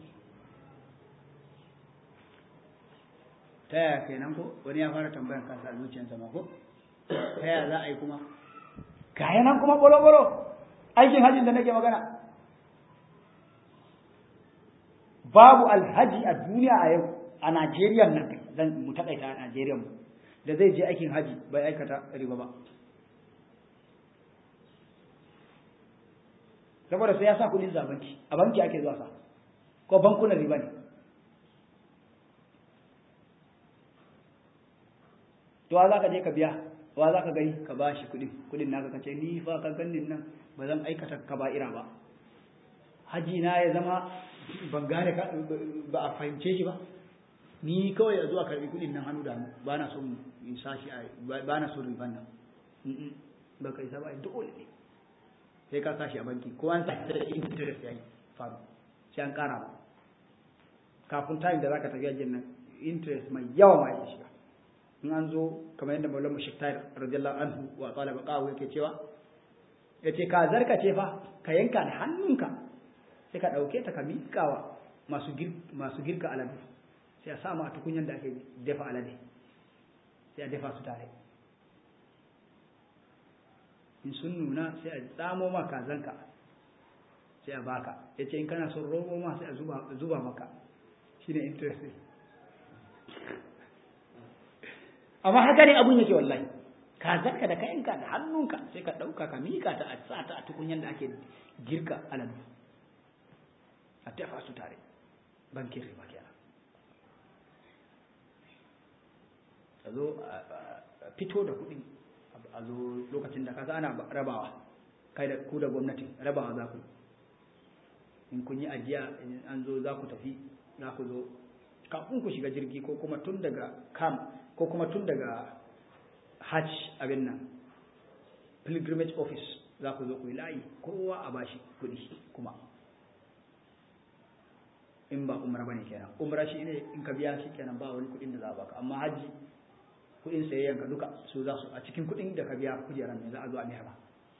ta yaya kenan ko wani ya fara tambayan kansa a zuciyarsa ma ko ta yaya za a yi kuma gaya nan kuma bolo-bolo aikin hajjin da nake magana babu alhaji a duniya a yau a Najeriya nan zan mu takaita a Najeriya mu da zai je aikin haji bai aikata riba ba saboda sai ya sa kudin za banki a banki ake zuwa sa ko bankunan riba ne to za ka je ka biya wa za ka gani ka ba shi kudin kudin naka ka ce ni fa ka ganin nan ba zan aikata kaba'ira ba haji na ya zama ban gane ba a fahimce shi ba ni kawai a zuwa karbi kudin nan hannu da hannu ba na son in sashi a ba na son riban nan ba ka isa ba dole ne sai ka sashi a banki ko an sashi da interest yayi faru sai an kara ba kafin time da zaka tafi ajin nan interest mai yawa ma ya shiga in an zo kamar yadda maulana shektar radiyallahu anhu wa qala baqahu yake cewa yace ka zarka ce fa ka yanka da hannunka sai ka ɗauke ta ka miƙawa masu masu girka aladu sai a sama a tukunyan da ake dafa alade sai a dafa su tare in sun nuna sai a tsamo ma kazanka sai a baka ya ce in kana son robo ma sai a zuba maka shi ne interest amma haka ne abun yake wallahi kazanka da kayanka da hannunka sai ka ɗauka ka miƙa ta a sa ta a tukunyan da ake girka aladu a dafa su tare bankin riba kenan a zo a fito da kuɗi a zo lokacin da kasa ana rabawa kai da ku da gwamnati rabawa za ku in kun yi ajiya an zo za ku tafi za ku zo kafin ku shiga jirgi ko kuma tun daga kam ko kuma tun daga hajj abin nan pilgrimage office za ku zo ku yi layi kowa a bashi kuɗi kuma in ba umra bane kenan umra shi ne in ka biya shi kenan ba wani kuɗin da za a baka amma hajji kuɗin sayayyan ka duka su za su a cikin kuɗin da ka biya kujeran ne za a zo a mayar ba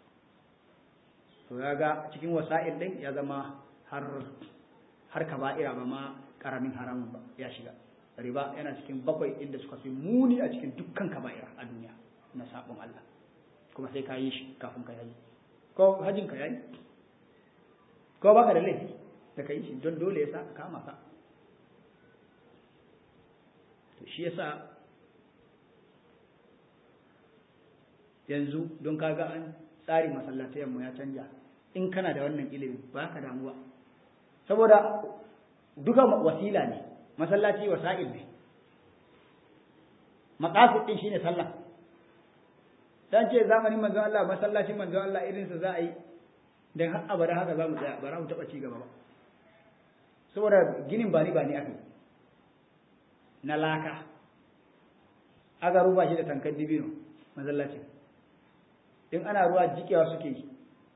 to ya ga cikin wasa'il ɗin ya zama har har kaba'ira ba ma karamin haramun ba ya shiga riba yana cikin bakwai inda suka fi muni a cikin dukkan kaba'ira a duniya na sabon Allah kuma sai ka yi shi kafin ka yi ko hajjin ka yayi ko baka da laifi da ka yi shi don dole ya sa ka kama ka to shi yasa yanzu don kaga an tsari masallatayen mu ya canja in kana da wannan ilimi ba ka damuwa saboda duka wasila ne masallaci wasa'il ne maqasid din shine sallah dan ce zamanin manzon Allah masallacin manzon Allah irin sa za a yi dan har abada haka za mu tsaya ba za mu taba ci gaba ba saboda ginin bani bani aka na laka aga ruba shi da tankan dibino masallacin in ana ruwa jikewa suke yi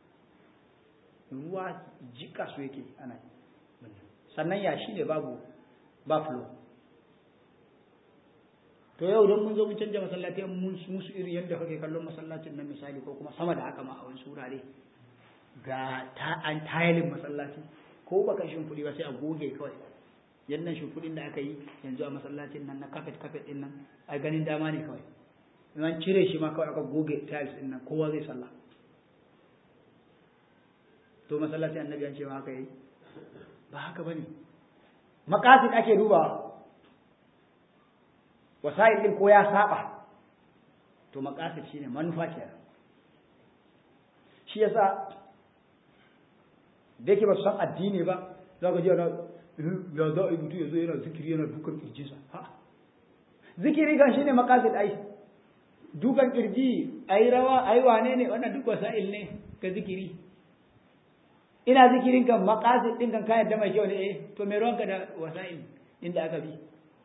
ruwa jika su yake ana sannan ya shi ne babu ba flow to yau don mun zo mun canja masallatai mun musu irin yadda kake kallon masallacin nan misali ko kuma sama da haka ma a wani surare ga ta an tayalin masallaci ko baka shimfiɗi ba sai a goge kawai yannan shimfiɗin da aka yi yanzu a masallacin nan na kafet kafet din nan a ganin dama ne kawai in an cire shi ma kawai aka goge tiles din nan kowa zai sallah to masallacin annabi an ce ma haka yi ba haka bane makasid ake dubawa wasa'il din ko ya saba to makasid shine manufa kenan shi yasa da yake ba su san addini ba za ka ji ana ya za a yi mutu ya zo yana zikiri yana dukan kirjinsa ha zikiri kan shine makasid ai dukan kirji ai rawa ai wane ne wannan duk wasa'il ne ga zikiri ina zikirin kan makasid din kan ka yadda mai kyau ne eh to me ruwanka da wasa'il inda aka bi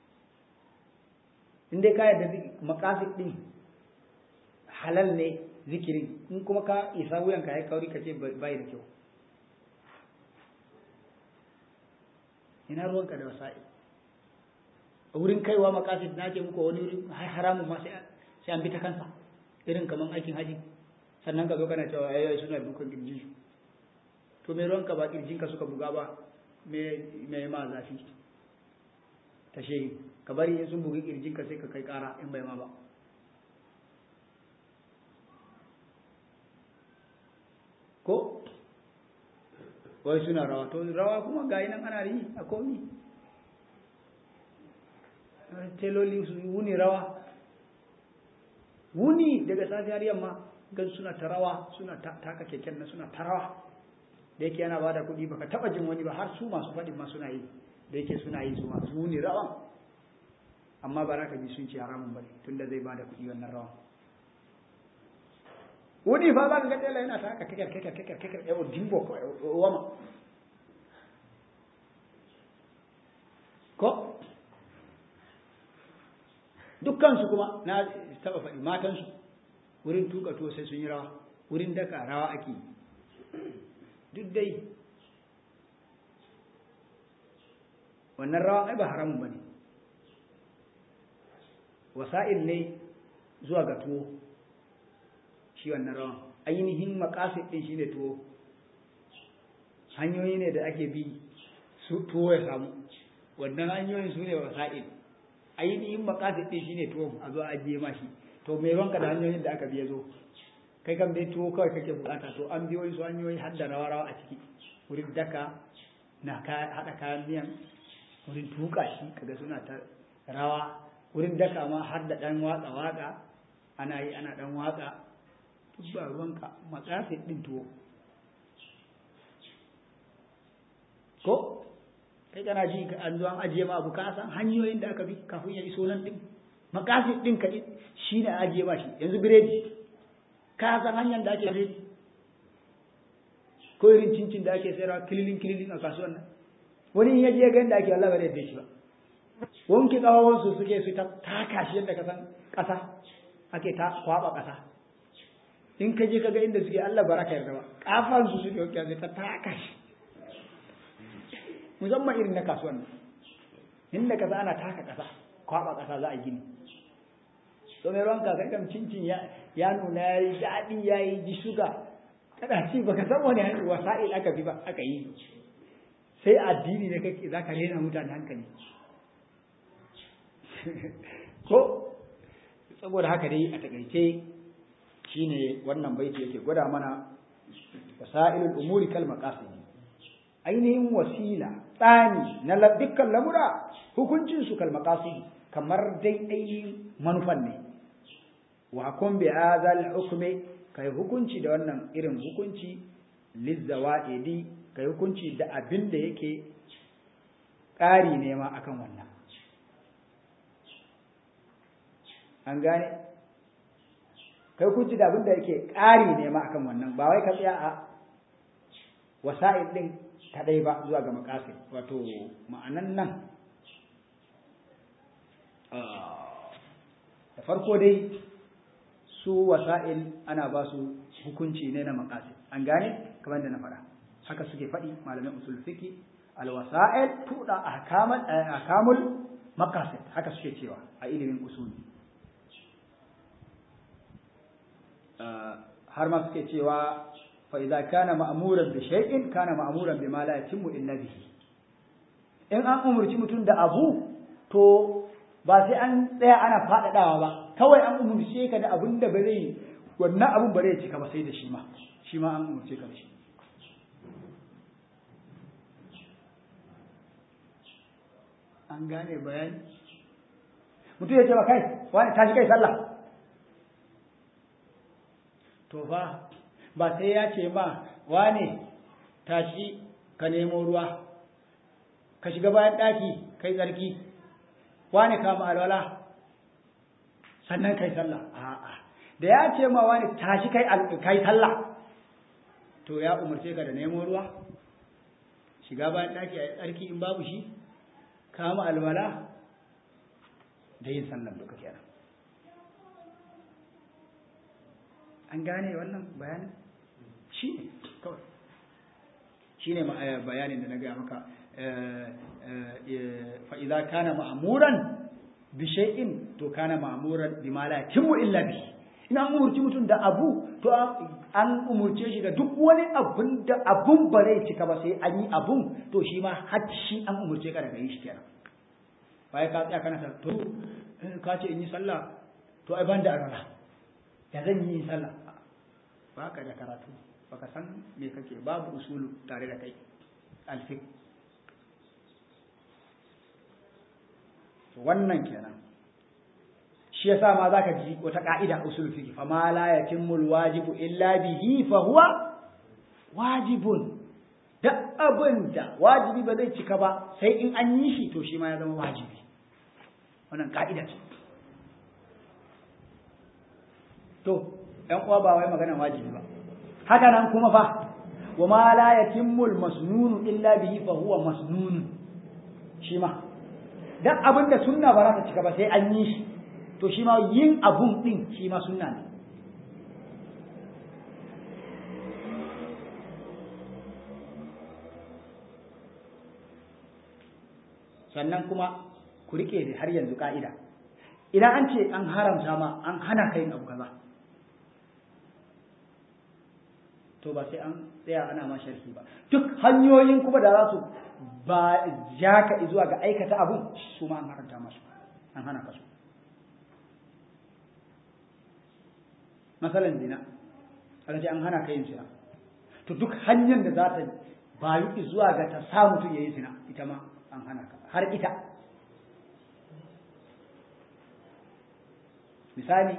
in dai ka yadda makasid din halal ne zikirin in kuma ka isa wuyanka ya kauri ka ce bai da kyau ina ruwanka da wasa'i a wurin kaiwa makasid na ce muku wani wurin haramun ma sai an bi ta kansa irin kaman aikin haji sannan ka zo kana cewa ayoyi suna dukan kirjin su to me ruwanka ba kirjin ka suka buga ba me me ma zafi ta shehi ka bari in sun bugi kirjin ka sai ka kai kara in bai ma ba ko wai suna rawa to rawa kuma ga nan ana yi a komi teloli su wuni rawa wuni daga safiyar yamma gan suna ta rawa suna taka keken na suna ta rawa da yake yana bada kuɗi baka taba jin wani ba har su masu faɗin ma suna yi da yake suna yi su masu wuni rawan amma ba za ka ji sun ce haramun bane tunda zai bada kuɗi wannan rawan wuni fa za ka ga tela yana ta haka kakar kakar kakar kakar yawo dimbo ko wama ko dukkansu kuma na taba faɗi matansu wurin tuka to sai sun yi rawa wurin daka rawa ake duk dai wannan rawa ai ba haramun ba ne wasa'il ne zuwa ga tuwo shi wannan rawan ainihin makasid din shine tuwo hanyoyi ne da ake bi su tuwo ya samu wannan hanyoyin su ne wasa'il ainihin makasid din shine tuwo a zo a ajiye ma shi to me ranka da hanyoyin da aka biya zo kai kam dai tuwo kawai kake bukata to an biyo su hanyoyi har da rawa rawa a ciki wurin daka na haɗa kayan miyan wurin tuka shi kaga suna ta rawa wurin daka ma har da ɗan watsa waka ana yi ana ɗan waka duk ba ruwanka matsafi ɗin tuwo ko kai kana ji an zo an ajiye ma abu ka san hanyoyin da aka bi kafin ya iso nan ɗin makafi ɗin ka shi ne ajiye ma shi yanzu biredi ka san hanyar da ake biredi ko irin cincin da ake sayarwa kililin kililin a kasuwan nan wani in ya je ga yadda ake Allah ba zai yadda shi ba wanke kawawansu suke su ta taka shi yadda ka san ƙasa ake ta kwaɓa ƙasa in ka je kaga inda suke Allah baraka yarda ba kafan su suke wakil sai ta taka shi musamman irin na kasuwan inda kaza ana taka kasa kwaba kasa za a gini to mai ruwanka kai kam cincin ya ya nuna ya yi daɗi ya yi ji shuga kada ci baka san wani wasa'il aka bi ba aka yi sai addini ne kake zaka rena mutane hankali ko saboda haka dai a takaice shine wannan baiti yake gwada mana wasailul umuri kal maqasid ainihin wasila tsani na dukkan lamura hukuncin su kal maqasid kamar dai ainihin manufan ne wa kun bi hadhal hukmi kai hukunci da wannan irin hukunci lizawaidi kai hukunci da abin da yake ƙari ne ma akan wannan an gane kai hukunci da abin da yake ƙari ne ma akan wannan ba wai ka tsaya a wasa'il din kadai ba zuwa ga makasin wato ma'anan nan da farko dai su wasa'il ana ba su hukunci ne na makasin an gane kamar da na faɗa haka suke faɗi malamin usul fiki alwasa'il tuda ahkamal ahkamul maqasid haka suke cewa a ilimin usuli har ma suke cewa fa idza kana ma'muran bi shay'in kana ma'muran bima la yatimmu illa bihi in an umurci mutum da abu to ba sai an tsaya ana faɗaɗawa ba kawai an umurce ka da abin da ba zai wannan abin ba zai cika ba sai da shi ma shi ma an umurce ka da shi an gane bayani mutum ya ce ba kai wani tashi kai sallah to fa ba sai ya ce ma wane tashi ka nemo ruwa ka shiga bayan ɗaki kai tsarki wane kama alwala sannan kai sallah a'a da ya ce ma wani tashi kai kai sallah to ya umarce ka da nemo ruwa shiga bayan ɗaki a tsarki in babu shi kama alwala da yin sallan duka kenan an gane wannan bayanin shi ne kawai shi ne bayanin da na gaya maka fa'iza kana ma'amuran bishai'in to kana ma'amuran bi ma la timmu illa bi ina an umurci mutum da abu to an umurce shi da duk wani abun da abun ba zai cika ba sai an yi abun to shi ma har shi an umurce ka daga yi shi kenan bai ka tsaya kana ta to ka ce in yi sallah to ai ban da arara ya zan yi sallah ba ka da karatu baka san me kake babu usulu tare da kai alfik wannan kenan shi yasa ma zaka ji wata ka'ida usul fiqh fa ma la yatimul wajibu illa bihi fa huwa wajibun da abinda wajibi ba zai cika ba sai in an yi shi to shi ma ya zama wajibi wannan ka'ida ce to ‘yan uwa ba wai maganan wajibi ba haka nan kuma fa wa ma la yatimmul masnunu illa bihi fa huwa masnun shi ma dan abin da sunna ba za ta cika ba sai an yi shi to shi ma yin abun din shi ma sunna ne sannan kuma ku rike da har yanzu ka'ida idan an ce an haramta ma an hana ka yin abu kaza to ba sai an tsaya ana ma sharhi ba duk hanyoyin kuma da za su ba ja ka zuwa ga aikata abun su ma an haramta masu an hana ka su masalan zina aka ce an hana ka yin zina to duk hanyar da za ta bayu zuwa ga ta sa mutum ya yi zina ita ma an hana ka har ita misali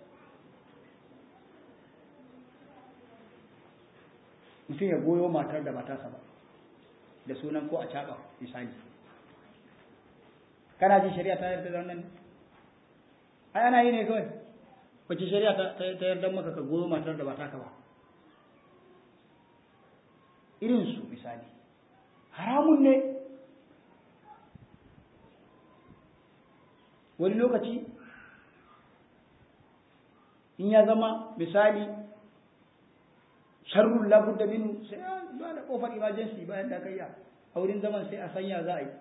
mutum ya goyo matar da matarsa ba da sunan ko a caɓa misali kana jin shari'a ta yarda da wannan ai ana yi ne kawai wace shari'a ta yarda maka ka goyo matar da ba taka ba irin su misali haramun ne wani lokaci in ya zama misali sharrun labudda min sai a ba da kofar emergency bayan da kai a wurin zaman sai a sanya za a yi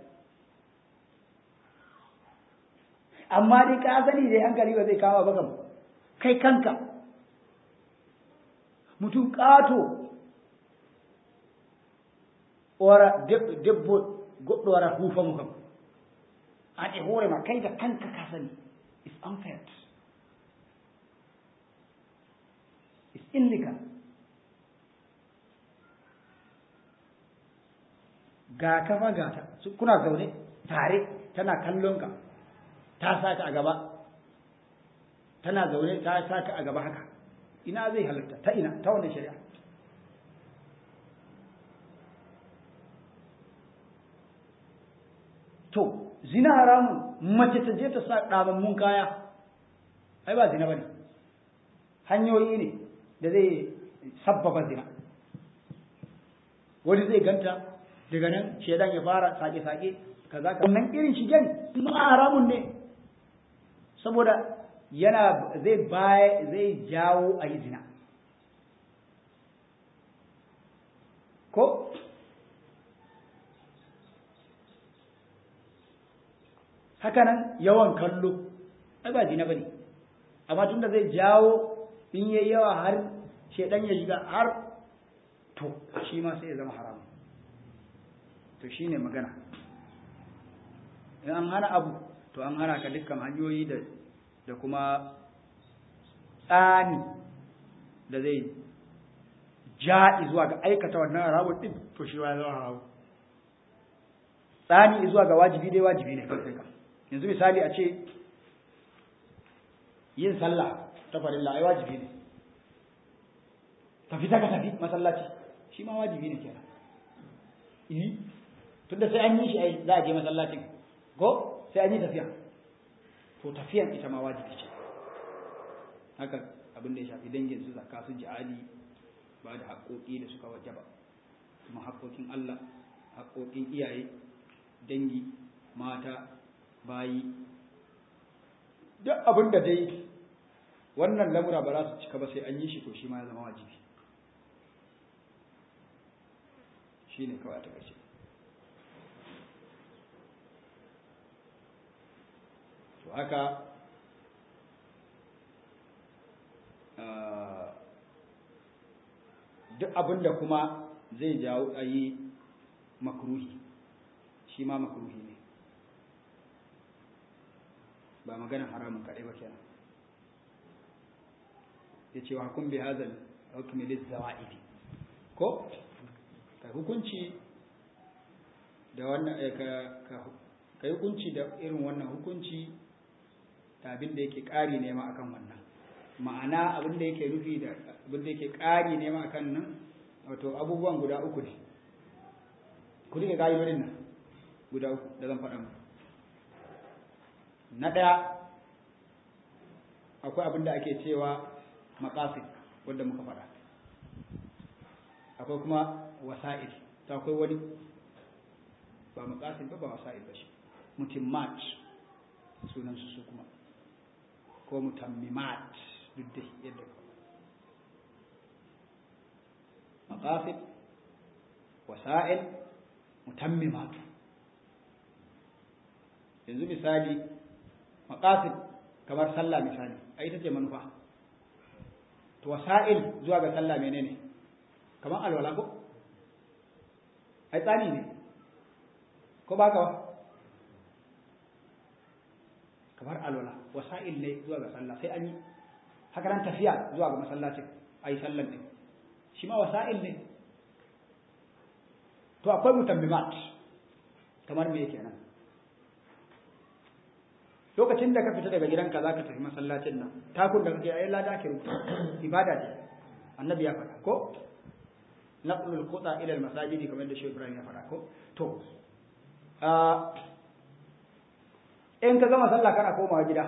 amma dai ka sani dai hankali ba zai kama ba kam kai kanka mutum ƙato wara debbo goɗɗo wara huufa mu kam an e hoore ma kai da kanka ka sani is unfair is illegal ga kafa gata kuna zaune tare tana kallon ka ta saka a gaba tana zaune ta saka a gaba haka ina zai halatta ta ina ta wannan shari'a to zina haramun mace ta je ta sa ɗabammun kaya ai ba zina bane hanyoyi ne da zai sabbaba zina wani zai ganta daga nan shaidan ya fara sake-sake kaza ka wannan irin shigen ma haramun ne saboda yana zai baya zai jawo a yi zina ko hakanan yawan kallo ai ba zina bane amma tunda zai jawo in yayi yawa har shedan ya shiga har to shi ma sai ya zama haram to shine magana in an hana abu to an hana ka dukkan hanyoyi da da kuma tsani da zai ja zuwa ga aikata wannan haramun din to shi ma ya zama haramun tsani zuwa ga wajibi dai wajibi ne kai ka yanzu misali a ce yin sallah ta farilla ai wajibi ne ka fita ka tafi masallaci shi ma wajibi ne kenan eh tunda sai an yi shi ai za a je masallacin ko sai an yi tafiya to tafiyan ita ma wajibi ce haka abin da ya shafi dangin su zakka su jihadi ba da haƙoƙi da suka wajaba kuma haƙoƙin Allah haƙoƙin iyaye dangi mata bayi duk abin da dai wannan lamura ba za su cika ba sai an yi shi to shi ma ya zama wajibi shi ne kawai ta ƙarshe to haka duk abin da kuma zai jawo a yi makruhi shi ma makruhi ne ba maganin haramun kaɗai ba kenan ya ce wa kun bi hazal hukumi lis zawa'idi ko ka hukunci da wannan ka ka hukunci da irin wannan hukunci da abin da yake ƙari ne ma akan wannan ma'ana abin da yake nufi da abin da yake ƙari ne ma akan nan wato abubuwan guda uku ne ku rike ƙa'idodin nan guda uku da zan faɗa muku na ɗaya akwai abin da ake cewa maƙasid wanda muka faɗa akwai kuma wasa'il ta akwai wani ba maƙasid ba ba wasa'il ba shi mutimmat sunansu su kuma ko mutammimat duk da yadda maƙasid wasa'il mutammimat yanzu misali maƙasid kamar sallah misali a ita ce manufa to wasa'il zuwa ga sallah menene kamar alwala ko ai tsani ne ko ba ka ba kamar alwala wasa'il ne zuwa ga sallah sai an yi haka nan tafiya zuwa ga masallacin a yi sallan ɗin shi ma wasa'il ne to akwai mutammimat kamar me kenan lokacin da ka fita daga gidanka za ka tafi masallacin nan takun da kake ayi lada ke rubuta ibada ce annabi ya faɗa ko naqlul quta ila al-masajidi kamar da shi Ibrahim ya faɗa ko to in ka gama sallah kana komawa gida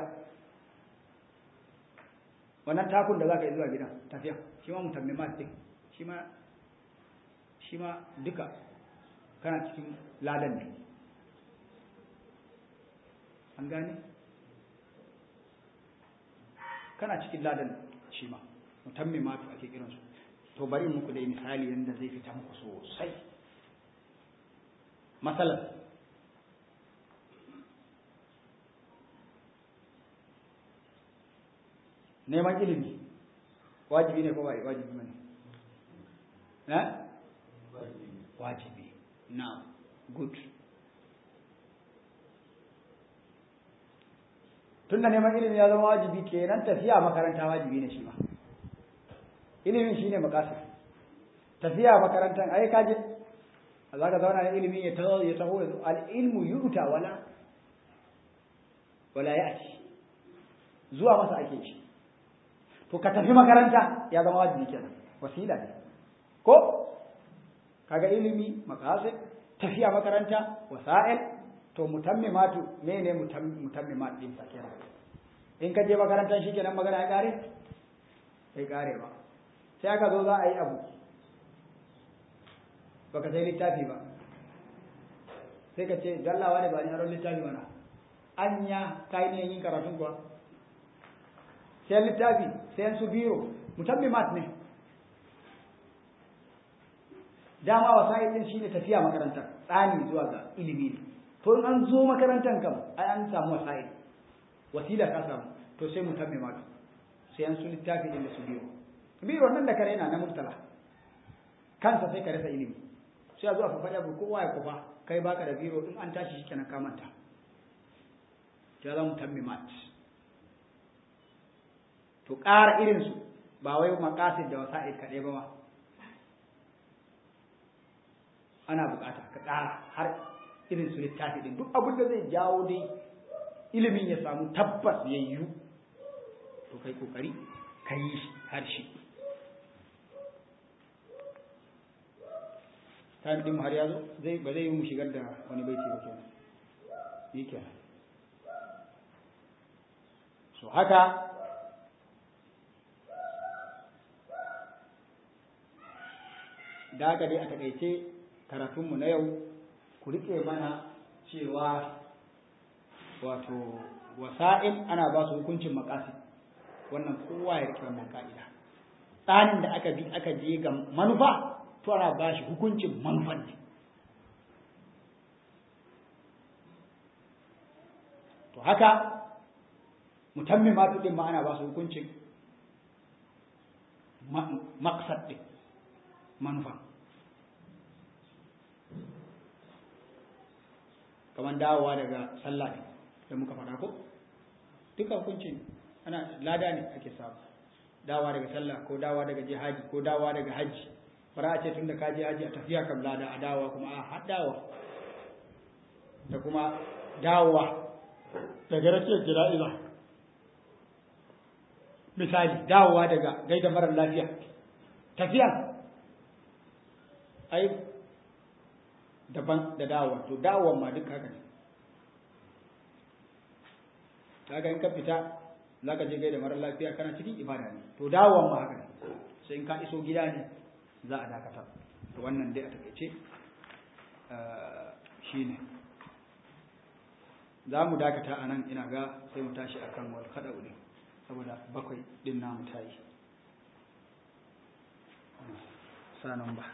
wannan takun da za ka yi zuwa gidan tafiya shi ma mutammimat din shi ma shi ma duka kana cikin ladan ne an gane kana cikin ladan shi ma mutammimatu ake kiransu to bari muku dai misali yadda zai fita muku sosai masalan neman ilimi wajibi ne ko ba wajibi ne na wajibi na good tunda neman ilimi ya zama wajibi kenan tafiya makaranta wajibi ne shi ma ilimin shine makasir tafiya makarantan ai kaje za ka zauna da ilimi ya taho ya taho al ilmu yuta wala wala ya'ti zuwa masa ake shi to ka tafi makaranta ya zama wajibi kenan wasila ne ko kaga ilimi maqasid tafiya makaranta wasa'il to mutammimatu mene mutammimat din sa kenan in ka je makarantar shi kenan magana ya kare sai kare ba sai aka zo za a yi abu baka sai littafi ba sai ka ce dallawa ne ba ni aron littafi mana anya kai ne yin karatun kuwa sai littafi sai su biro mutammimat ne dama wasa'il din shine tafiya makaranta tsani zuwa ga ilimi ne to in an zo makarantar kam ai an samu wasa'il wasila ka samu to sai mutammimat sai an su littafi din da su biro biro nan da kare yana na murtala kansa sai ka rasa ilimi sai a zo a fafaɗa abu kowa ya kufa kai baka da biro in an tashi shi kenan ka manta ya zama mutammimat to ƙara irinsu ba wai makasid da wasa'il kaɗai ba ma ana bukata ka ƙara har irin su littafi ɗin duk abin da zai jawo dai ilimin ya samu tabbas ya yiwu to kai kokari ka yi har shi time ɗin har ya zo zai ba zai yi mu shigar da wani baiti ba kenan yi kenan so haka da haka dai a takaice karatunmu na yau ku riƙe mana cewa wato wasa'il ana ba su hukuncin makasi wannan kowa ya riƙe wannan ka'ida tsanin da aka bi aka je ga manufa to ana ba shi hukuncin manufan ne to haka mutammimatu din ma ana ba su hukuncin maksad din manufa kamar dawowa daga sallah ne da muka faɗa ko duka hukuncin ana lada ne ake samu dawowa daga sallah ko dawowa daga jihadi ko dawowa daga hajji bara a ce tun da ka je haji a tafiya kam lada a dawowa kuma a haɗawa da kuma dawowa daga rakiyar jira'iza misali dawowa daga gaida marar lafiya tafiya ai daban da dawowa to dawowan ma duk haka ne kaga in ka fita za ka je gaida marar lafiya kana cikin ibada ne to dawowan ma haka ne sai in ka iso gida ne za a dakata to wannan dai a takaice shi ne za mu dakata a nan ina ga sai mu tashi a kan wal kaɗa ne saboda bakwai ɗin namu ta yi sanan ba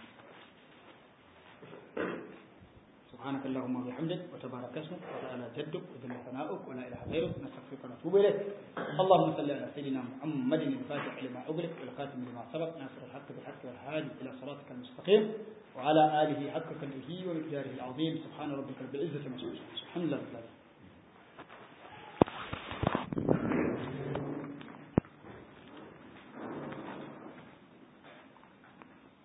سبحانك اللهم وبحمدك وتبارك اسمك وتعالى جدك وجل ثناؤك ولا اله غيرك نستغفرك ونتوب اليك اللهم صل على سيدنا محمد الفاتح لما اغلق والخاتم لما سبق ناصر الحق بالحق والهادي الى صراطك المستقيم وعلى اله حق قدره ومقداره العظيم سبحان ربك رب العزه عما يصفون سبحان الله